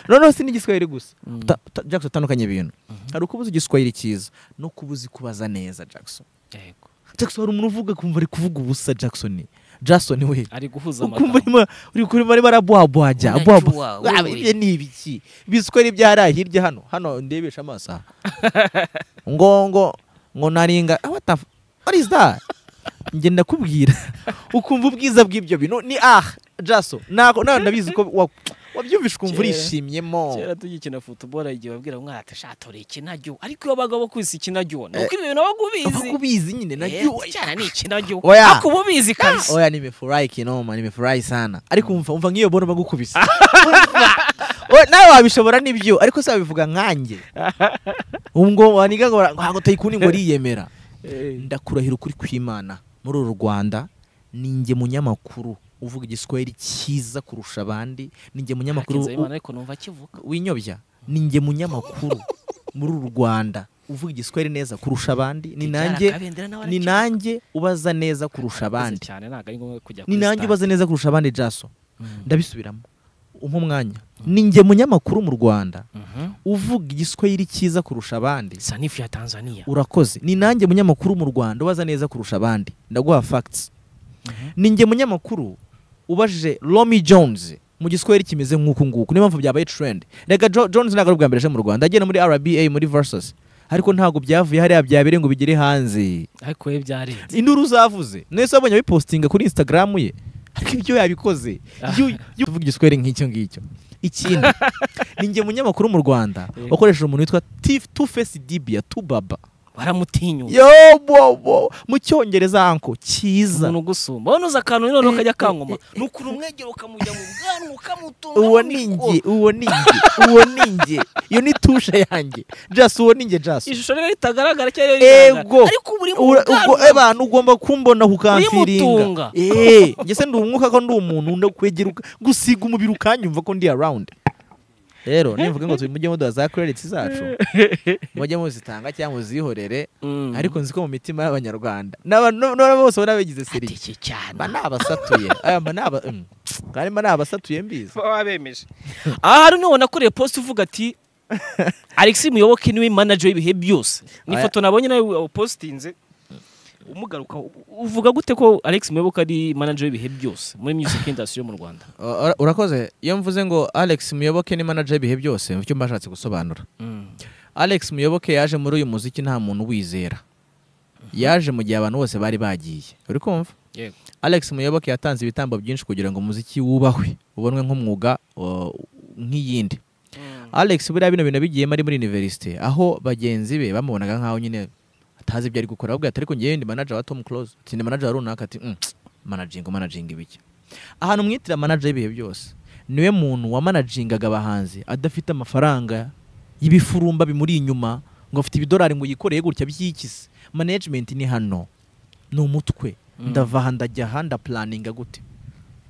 noneho si n'igiswahili gusa Mm. Uta- uta- jackson utandukanye ibintu hari ukubuza igiswahili cyiza no kubuza kubaza neza jackson Yego. jackson hari umuntu uvuga kumva ari kuvuga ubusa jackson jackson we ari guhuza ukumva amagambo arimo uri kurimo arimo arabwabwajya Unajua abwabwa- wewe. Ah, ibyo ni ibiki ibiswahili byaraye hirya hano hano ndebesha amaso aha. ngo ngo ngo naringa Ah, what the f- what is that njye ndakubwira ukumva ubwiza bw'ibyo bintu ni ah jaso nako nawe ndabizi ko wa- wabyumvishe ukumva Kera. urishimyemo kera tugikina futuboro igihe babwira ngo mwata shatore ikinajyo ariko iyo baga bakwisi ikinajyo ni uko ibintu nabo ubizi kubizi nyine Eh, najyo icyana ni ikinajyo Oya. ako uba ubizi kabisa oya nimefurahi kinoma nimefurahi sana ariko umva umva nk'iyo bona bagukubise Oya, nawe wabishobora nibyo ariko si wabivuga nkanjye ubwo waniga ngo ntabwo tayikuni ngo ariyemera ndakurahira ukuri kw'imana muri uru rwanda ninjye munyamakuru uvuga igiswahili cyiza kurusha abandi ninjye munyamakuru Hakinze u- Habimana ariko numva akivuga winyobya ninjye munyamakuru muri uru rwanda uvuga igiswahili neza kurusha abandi ni nanjye Kabendera nawe ni arakivuga. nanjye ubaza neza kurusha Abaza abandi cyane ntabwo ari ngombwa kujya ni kuri nanjye sitade. ubaza neza kurusha abandi jaso Mm. ndabisubiramo umpa umwanya ninjye munyamakuru mu rwanda Mhm. uvuga igiswahili cyiza kurusha abandi sanifu ya tanzania urakoze ni nanjye munyamakuru mu rwanda ubaza neza kurusha abandi ndaguha facts ni njye munyamakuru ubajije romy jones mu giswahili kimeze nk'uku nguku niyo mpamvu byabaye trend reka Jo- jones ntabwo ari ubwa mbere aje mu rwanda agenda muri rba muri versus ariko ntabwo byavuye hariya byabereye ngo bigere hanze ariko we byarenze induru uzavuze nese wabonye abipostinga kuri instagram ye ariko ibyo yabikoze Yu- yu- tuvuga igiswahili nk'icyo ngicyo ikindi ni njye munyamakuru mu rwanda Yego. wakoresheje umuntu witwa Tif- two face db ya tubaba baramutinyuka yo bo bo mu cyongereza anko cyiza umuntu ugusumba wowe uza akantu none ukajya akangoma eh, eh. ni ukuntu umwegera ukamujya mu bwanwa ukamutunga uwo mu ni mikoro. njye uwo ni njye uwo ni njye iyo ni tushe yanjye jasi uwo ni njye jasi ishusho rero ritagaragara cyangwa ego rigaragara ariko uba uri mu Ura- ubwo bwanwa abantu ugomba kumbona Urimutunga. kukamfiringa eh ngese ndi umwuka ko ndi umuntu ndakwegera uka- gusiga umubiri ukanyumva ko ndi around rero nimvuga ngo mujye muduha za credits zacu mujye muzitanga cyangwa muzihorere ariko nzi ko mu mitima y'abanyarwanda n'abantu n'abantu bose baba bigize seriye ateke cyane mba ni abasatuye aya mba ni aba mm. kandi mba ni abasatuye mbizi baba bemeje aha hari umwe wanakoreye post uvuga ati alexi muyoboke niwe manager w'ibihe byose ni Aya- ifoto nabonye nawe wapostinze umugaruka uvuga gute ko alex muyoboke ari manager w'ibihe byose muri music industry yo mu rwanda Ura- ura- urakoze iyo mvuze ngo alex muyoboke ni manager y'ibihe byose mu cyo mba nshatse gusobanura alex muyoboke yaje muri uyu muziki nta muntu wizera yaje mu gihe abantu bose bari bagiye uri kumva yego alex muyoboke yatanze ibitambo byinshi kugira ngo umuziki wubahwe ubonwe nk'umwuga uh, nk'iyindi alex buriya bino bintu bigiyemo ari muri universite aho bagenzi be bamubonaga nk'aho nyine atazi ibyo ari gukora ahubwo ati ariko ngewe ndi manager wa tom close ati ndi manager wa runaka ati "Mm, managing managing ibiki ahantu mwitira manager y'ibihe byose niwe muntu wamanagingaga abahanzi adafite amafaranga y'ibifurumba bimuri inyuma ngo afite ibidolari ngo yikoreye gutya by'ikizi management ni hano ni umutwe Mm. ndava aha ndajya aha ndapulaninga gute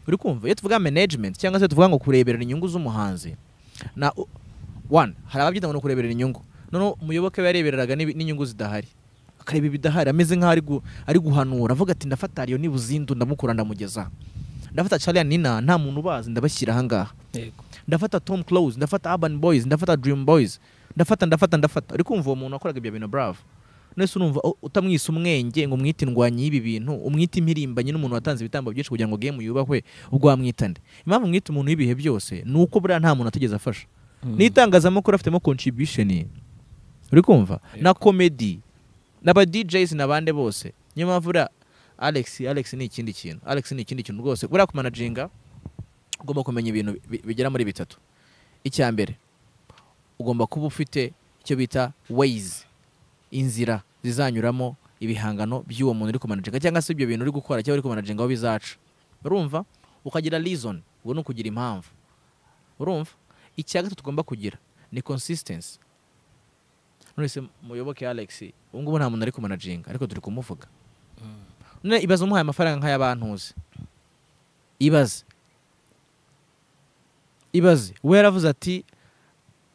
uri kumva iyo tuvuga management cyangwa se tuvuga ngo kureberera inyungu z'umuhanzi na one hari ababyita ngo ni ukureberera inyungu noneho umuyoboke we yarebereraga n'ibi- n'inyungu zidahari akareba ibidahari ameze nk'aho ari gu- ari guhanura avuga ati ndafata iyo nibuzindu ndamukura ndamugeza ndafata Charlie Nina nta muntu ubazi ndabashyira ahangaha yego ndafata Tom Close ndafata Urban Boys ndafata Dream Boys ndafata ndafata ndafata ariko kumva uwo muntu wakoraga ibyo bintu bravo none se urumva oh, utamwise umwenge ngo umwite indwanyi y'ibi bintu umwite impirimbanyi n'umuntu watanze ibitambo byinshi kugira ngo game yubahwe ubwo wamwita nde impamvu mwita umuntu w'ibihe byose ni uko buriya nta muntu atigeze afasha n'itangazamakuru afitemo contribution uri kumva na comedy n'aba DJs n'abande bose niyo mpamvu buriya Alex Alex ni ikindi kintu Alex ni ikindi kintu rwose buriya kumanaginga ugomba kumenya ibintu bi- bigera muri bitatu icya mbere ugomba kuba ufite icyo bita ways inzira zizanyuramo ibihangano by'uwo muntu uri kumanaginga cyangwa se ibyo bintu uri gukora cyangwa uri kumanaginga aho bizaca urumva ukagira reason ubwo ni ukugira impamvu urumva icya gatatu tugomba kugira ni consistency none se muyoboke Alex ubu ngubu nta muntu ari kumanaginga ariko turi kumuvuga none ibaze umuhaye amafaranga nk'ay'abantuzi ibaze ibaze we yaravuze ati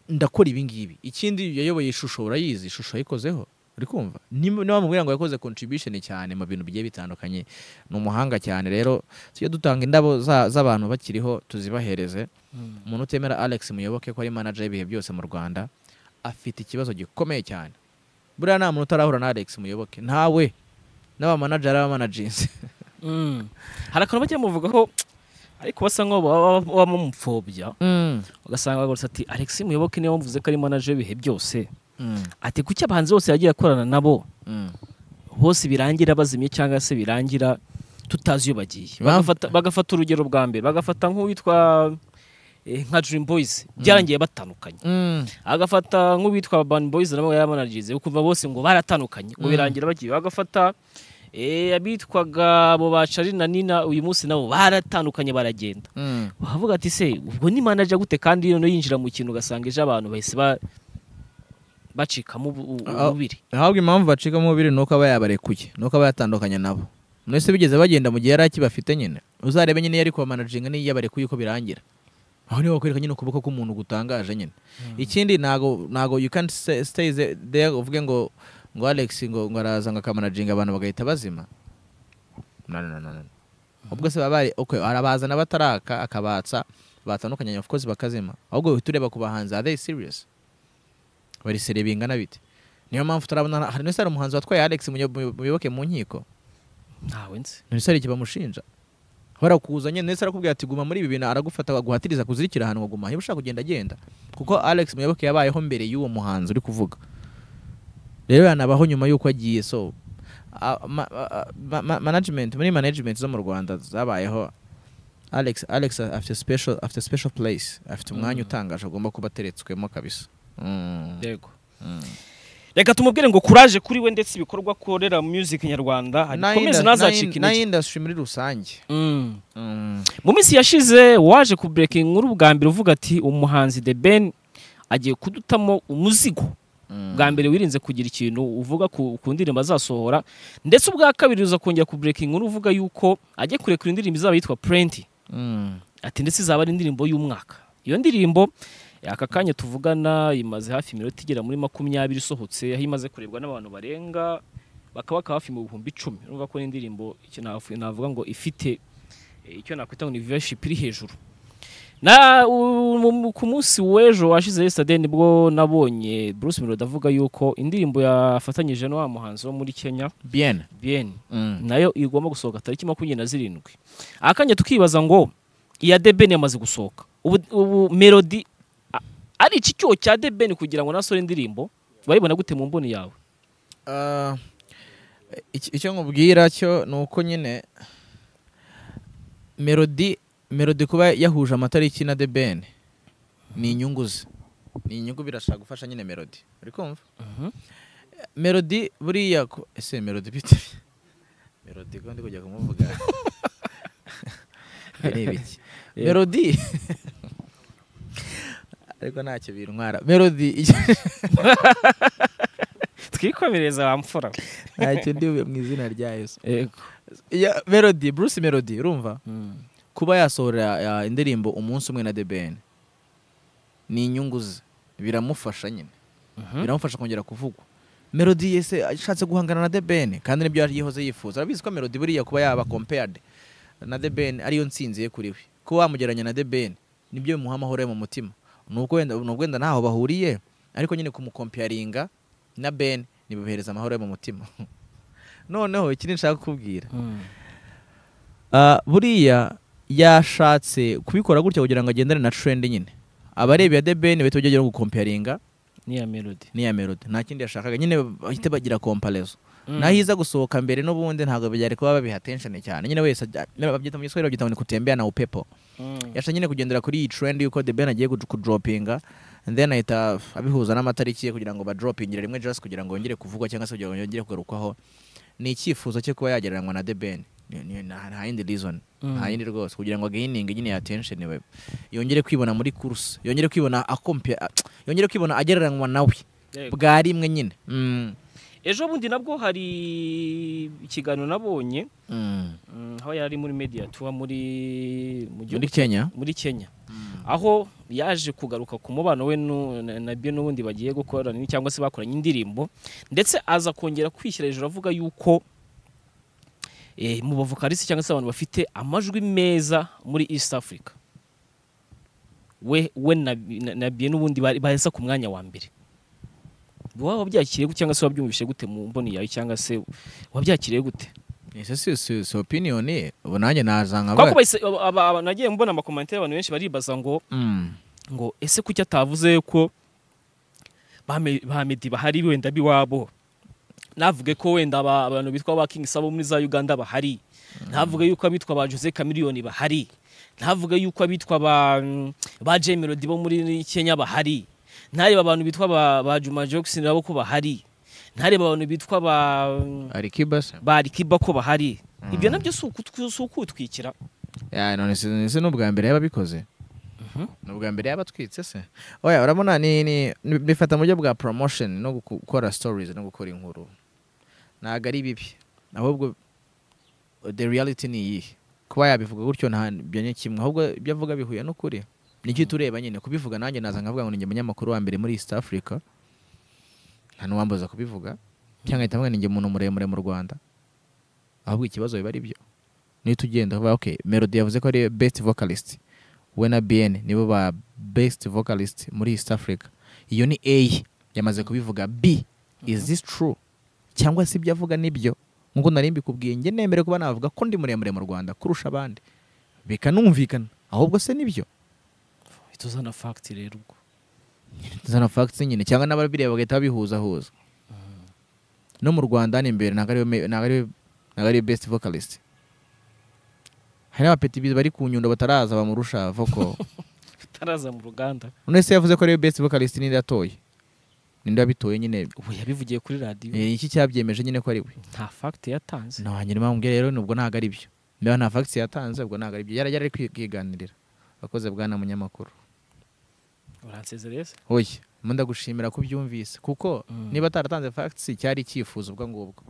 ndakora ibi ngibi ikindi yayoboye ishusho urayizi ishusho yayikozeho uri kumva Nimba- niba bamubwira ngo yakoze contribution cyane mu bintu bigiye bitandukanye ni umuhanga cyane rero tujye dutanga indabo za- z'abantu bakiriho tuzibahereze umuntu utemera alex muyoboke ko ari manager y'ibihe byose mu rwanda afite ikibazo gikomeye cyane buriya nta muntu utarahura na alex muyoboke ntawe n'abamanager n'abamanaginzi hari akantu bajya bamuvugaho ariko basa nk'aho baba baba bamupfobya ugasanga bagoretse ati alex muyoboke niwe mvuze ko ari manager w'ibihe byose ati kuki abahanzi bose yagiye akorana nabo bose birangira bazimye cyangwa se birangira tutazi iyo bagiye Bam- bagafata, bagafata urugero bwa mbere bagafata nk'uwitwa eh, nka dream boys byarangiye batandukanye agafata nk'uwitwa Urban Boys nabo yaramanagize ukumva bose ngo baratandukanye ngo Mm. birangira bagiye bagafata eh, abitwaga abo ba Charly na Nina uyu munsi nabo baratandukanye baragenda bavuga ati se ubwo ni manager gute kandi noneho yinjira mu kintu ugasanga ejo abantu bahise ba- bacikamo ubu- u- Ah. ububiri ahubwo impamvu bacikamo umubiri ni uko aba yabarekuye ni uko aba yatandukanye nabo mwese bigeze bagenda mu gihe yari akibafite nyine uzarebe nyine iyo ari kubamanaginga n'iyo yabarekuye uko birangira aho niho bakwereka nyine ukuboko k'umuntu gutangaje nyine ikindi ntago ntago you can't stay, stay the- there uvuge ngo ngo Alex ngo ngo araza ngo akamanaginga abantu bagahita bazima no no no no, no ubwo se baba bari okay arabazana bataraka akabatsa batandukanye of course bakazima ahubwo uhita ureba ku bahanzi are they serious bari sere bingana bite niyo mpamvu turabona hari n'ese hari umuhanzi watwaye Alex Muyo- Muyo- muyoboke mu nkiko ntawe nzi ntibisare iki bamushinja barakuzanye ndetse arakubwira ati guma muri ibi bintu aragufata aguhatiriza kuzirikira ahantu ngo guma niba ushaka kugenda agenda kuko Alex Muyoboke yabayeho mbere y'uwo muhanzi uri kuvuga rero yanabaho nyuma y'uko agiye so a- ma- a- ma- ma- management muri management zo mu Rwanda zabayeho Alex Alex afite special afite special place afite umwanya Mm. utangaje agomba kuba ateretswemo kabisa Mm. yego Mm. reka tumubwire ngo kuraje kuri we ndetse ibikorwa akorera music nyarwanda Na akomeze inda- ntazacike na in- na intege industry muri rusange Mm. Mm. mu minsi yashize waje ku breaking nkuru bwa mbere uvuga ati umuhanzi The Ben agiye kudutamo umuzigo Mm. bwa mbere wirinze kugira ikintu uvuga ku, ku ndirimbo azasohora ndetse ubwa kabiri uza kongera ku breaking nkuru uvuga yuko agiye kurekura indirimbo izaba yitwa Plenty Mm. ati ndetse izaba ari indirimbo y'umwaka iyo ndirimbo aka kanya tuvugana imaze hafi iminota igera muri makumyabiri isohotse aho imaze kurebwa n'abantu barenga bakaba bakaba hafi mu bihumbi icumi urumva ko n'indirimbo icyo nafu- navuga ngo ifite eh, icyo nakwita ngo ni vivaship iri hejuru na u- mu- ku munsi w'ejo washize yesterday nibwo nabonye Bruce Melody avuga yuko indirimbo yafatanyije na wa muhanzi wo muri Kenya bien Bien Mm. nayo igomba gusohoka tariki makumyabiri na zirindwi akanya tukibaza ngo iya debeni yamaze gusohoka ubu, ubu melodi a- ari iki cyuho cya debeni kugira ngo nasore indirimbo bayibona gute mu mboni yawe Ah, ic- icyo nkubwira cyo ni uko nyine melodi melodi kuba yahuje amatariki na the ben ni inyungu ze ni inyungu birashaka gufasha nyine melodi uri kumva melodi buriya ko- ese melodi bite melodi ko ndi kujya kumuvuga Ibi ni ibiki Yeah. melodi ariko ntacyo bintwara melodi twikomereza wa mfura ntacyo ndibuye mu izina rya yesu Ya- melody bruce melody urumva kuba yasohora ya, indirimbo umunsi umwe na the ben ni inyungu ze biramufasha nyine biramufasha kongera kuvugwa melody yese ashatse guhangana na the ben kandi nibyo yari yihoze yifuza arabizi ko melody buriya kuba yaba compared na the ben ariyo nsinzi ye kuri we kuba wamugereranya na the ben nibyo bimuha amahoro yo mu mutima nubwo wenda nubwo wenda ntaho bahuriye ariko nyine kumukomparinga na ben nibuhereza amahoro yo mu mutima noneho ikindi nshaka kukubwira Ah, buriya yashatse kubikora gutya kugira ngo agendane na trend nyine abareba ya debeni bahita bageraho gukomparinga niya melodi n'iya melody nta kindi yashakaga nyine bahita bagira komparezo naho iza gusohoka mbere n'ubundi ntabwo byari kuba babiha tension cyane nyine wese ajya- niba babyita mu giswahili babyita ngo ni kutembea na upepo yasha nyine kugendera kuri iyi trend yuko the ben agiye kuj- kudropinga and then ahita abihuza n'amatariki ye kugira ngo badropingire rimwe just kugira ngo yongere kuvugwa cyangwa se kugira ngo yongere kugarukwaho ni icyifuzo cye kuba yagereranywa na the ben Ni- ni- nta nta yindi reason nta yindi rwose kugira ngo agahininge nyine ya attention we yongere kwibona muri course yongere kwibona akompe yongere kwibona agereranywa nawe bwa rimwe nyine Mm. ejo bundi nabwo hari ikiganiro nabonye Mm. mm, aho yari muri mediatua muri mu gihugu muri kenya muri Kenya aho yaje kugaruka ku mubano we nu- na- na Bien n'ubundi bagiye gukorana ni- cyangwa se bakoranye indirimbo ndetse aza kongera kwishyira hejuru avuga yuko eh, mu bavokarisi cyangwa se abantu bafite amajwi meza muri East Africa we we na, na, na Bien n'ubundi bari- baheza ku mwanya wa mbere waba wabyakiriye gute cyangwa se wabyumvise gute mu mboni yawe cyangwa se wabyakiriye gute ese si- si si opinion ye ubu nanjye nazanga kuko bahise- aba- aba- aba- nagiye mbona amakomantere abantu benshi baribaza ngo Mm. ngo ese kuki atavuze ko ba Me- ba medi bahari wenda biwabo navuge ko wenda aba- abantu bitwa ba King Sabo muri za Uganda bahari navuge yuko abitwa ba Jose Chameleone bahari navuge yuko abitwa ba mm, ba Jay Melody bo muri Kenya bahari ntareba abantu bitwa ba, ba Juma Jackson nabo ko bahari ntareba abantu bitwa ba mm, ari kibase ba Alikiba ko bahari ibyo nabyo si ukutwi- si ukwitwikira Ya, none se ni ubwa mbere yaba abikoze ni ubwa mbere yaba atwitse se oya urabona ni ni ni- bifata mu buryo bwa promotion no guku- gukora stories no gukora inkuru ntabwo ari bibi ahubwo the reality ni iyihe kuba yabivuga gutyo nta byo ni kimwe ahubwo ibyo avuga bihuye n'ukuri nicyo tureba nyine kubivuga nanjye naza nkavuga ngo ni njye munyamakuru wa mbere muri east africa nta n'uwambuza kubivuga cyangwa ahita avuga ngo ni njye umuntu muremure mu rwanda ahubwo ikibazo biba ari byo nihita ugenda uvuga okay melody yavuze ko ari best vocalist we na bien nibo ba best vocalist muri east africa iyo ni a yamaze kubivuga b is this true cyangwa se ibyo avuga nibyo nk'uko nari mbikubwiye njye nemere kuba navuga ko ndi muremure mu rwanda kurusha abandi bikanumvikana ahubwo se nibyo tuzana fact rero ubwo zana facts nyine cyangwa n'ababireba bagahita babihuzahuza no mu rwanda hano imbere ntabwo ariwe me- ntabwo ariwe ntabwo ariwe best vocalist hari n'abapetibizi bari ku nyundo bataraza bamurusha vocal taraza mu ruganda none se yavuze ko ariwe best vocalist ninde yatoye ninde wabitoye nyine ubu yabivugiye kuri radio Eh, iki cyabyemeje nyine ko ari we nta fact yatanze no hanyuma mbwira rero nubwo ntabwo ari byo niba nta facts yatanze ubwo ntabwo ari byo yari yari ari kwiganirira abakoze bwana munyamakuru uransezereye se oya mu ndagushimira ko ubyumvise kuko Mm. niba ataratanze facts cyari icyifuzo ubwo ngubwo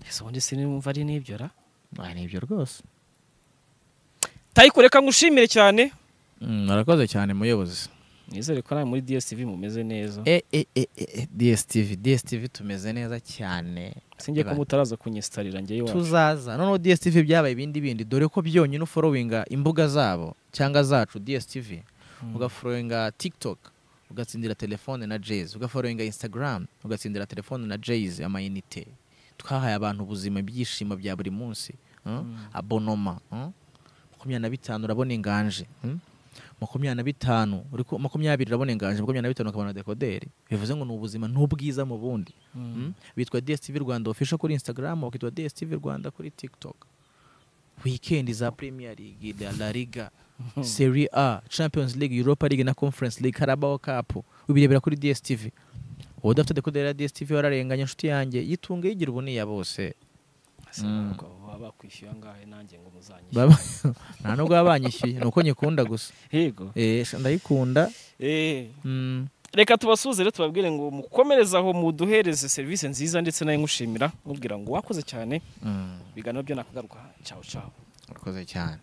ese ubundi sinumva ari n'ibyo ra Ah, ni ibyo rwose tayiko reka ngushimire cyane murakoze cyane muyobozi nizere ko nawe muri DSTV mumeze neza e e e e e, dstv dstv tumeze neza cyane sinjye ko mutaraza kunyisitarira njyewe iwacu tuzaza noneho dstv byabaye ibindi bindi dore ko byonyine uforowinga imbuga zabo cyangwa zacu dstv ugaforowinga tiktok ugatsindira telefone na jayz ugaforowinga instagram ugatsindira telefone na jayz amayinite twahaye abantu ubuzima ibyishimo bya buri munsi hmm? abonoma hmm? makumyabiri na bitanu urabona inganje hmm? makumyabiri na bitanu uri ku- makumyabiri urabona inganje makumyabiri na bitanu ukabona dekoderi bivuze ngo ni ubuzima n'ubwiza mu bundi Mm. bitwa dstv rwanda official kuri instagram bakitwa dstv rwanda kuri tiktok weekend za premier league la, la liga serie a champions league europa league na conference league carabao cup ubirebera kuri dstv wowe udafite dekoderi ya dstv wararenganya inshuti yanjye yitunge yigira ubuniya bose Ese ntabwo baba bakwishyuye angahe nanjye ngo muzanyishyure Baba- nta nubwo baba banyishyuye ni uko nyikunda gusa yego Eh, sha ndayikunda Eh, Mm, reka tubasuhuze rero tubabwire ngo mukomereze aho muduhereze serivisi nziza ndetse nayo ngushimira mubwira ngo wakoze cyane mm, ibiganiro byo nakagaruka cyawe cyawe urakoze cyane